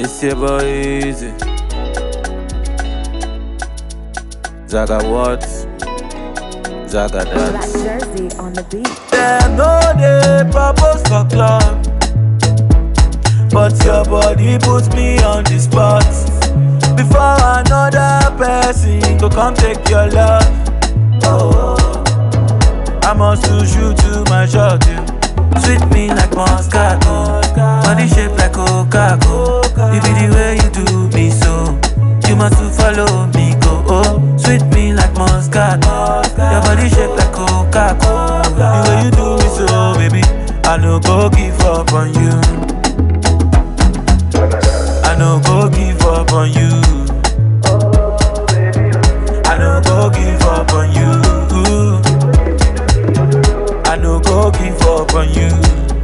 It's your boy Easy. Zaga what? Zaga Black dance. jersey on the beat. Them no dey propose for club, but your body puts me on the spot. Before another person go come take your love. Oh, I must lose you to my shot. You sweet me like Moscato, body shape like Coca-Cola. It be the way you do me so. You must to follow me go. Oh, sweet me like Moscato, your body shape like Coca-Cola. The way you do me so, baby, I no go give up on you. I no go give up on you. I no go give up on you. I no go give up on you.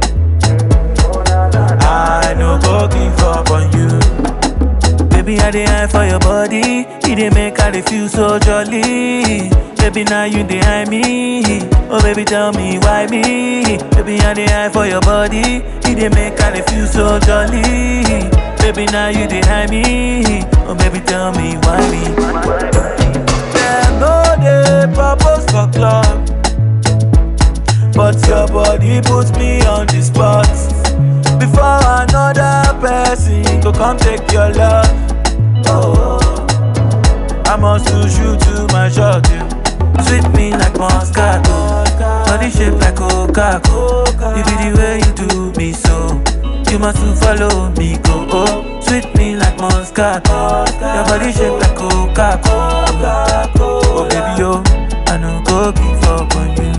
I no go give up on you. Baby, I dey eye for your body. It dey make I dey feel so jolly. Baby, now you dey eye me. Oh, baby, tell me why me? Baby, I dey eye for your body. It dey make I dey feel so jolly. Baby, now you dey eye me. Oh, baby, tell me why me? Them no dey propose for club. But your body puts me on the spot. Before another person go come take your love. Oh, I must lose you to my shot. You sweet me like Moscato, body shape like Coca-Cola. You be the way you do me so. You must to follow me go. Oh, sweet me like Moscato, your body shape like Coca-Cola. Oh baby yo, I no go give up on you.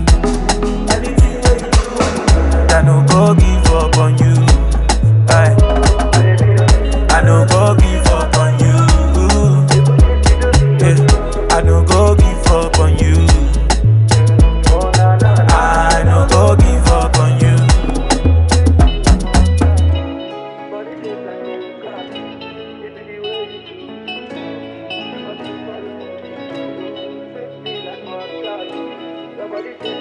I no go give up on you. Aye. I no go give up on you. Yeah. I no go give up on you. I no go give up on you. Nobody